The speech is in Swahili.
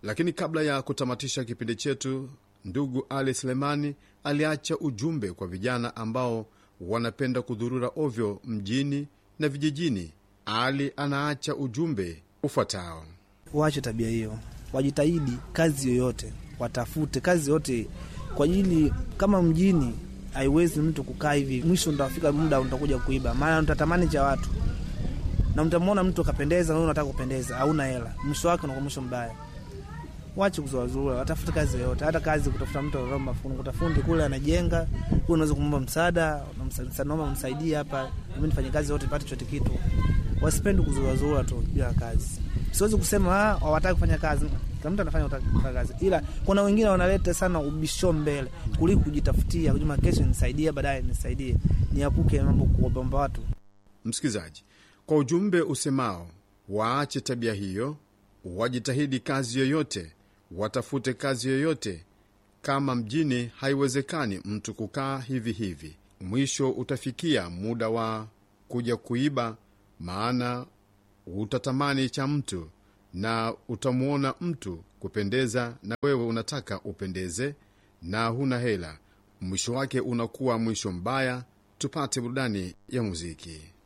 Lakini kabla ya kutamatisha kipindi chetu, ndugu Ali Selemani aliacha ujumbe kwa vijana ambao wanapenda kudhurura ovyo mjini na vijijini. Ali anaacha ujumbe ufuatao: waache tabia hiyo, wajitahidi kazi yoyote, watafute kazi yoyote kwa ajili, kama mjini haiwezi mtu kukaa hivi, mwisho ntafika muda utakuja kuiba, maana mtatamani cha watu na mtamwona mtu akapendeza, na unataka kupendeza, hauna hela, mwisho wake unakuwa mwisho mbaya. Wache kuzuazurura, watafute kazi yoyote, hata kazi kutafuta mtu anaomba fundi, kutafundi kule anajenga, huyu unaweza kumwomba msaada, naomba msaidie hapa, mimi nifanye kazi yote nipate chote kitu. Wasipendi kuzuazurura tu bila kazi. Siwezi kusema ah, hawataki kufanya kazi, kila mtu anafanya kufanya kazi, ila kuna wengine wanaleta sana ubisho mbele kuliko kujitafutia, kujuma kesho nisaidie, baadaye nisaidie, niapuke mambo kuomba watu. Msikilizaji, kwa ujumbe usemao waache tabia hiyo, wajitahidi kazi yoyote, watafute kazi yoyote. Kama mjini haiwezekani mtu kukaa hivi hivi, mwisho utafikia muda wa kuja kuiba, maana utatamani cha mtu na utamwona mtu kupendeza, na wewe unataka upendeze na huna hela, mwisho wake unakuwa mwisho mbaya. Tupate burudani ya muziki.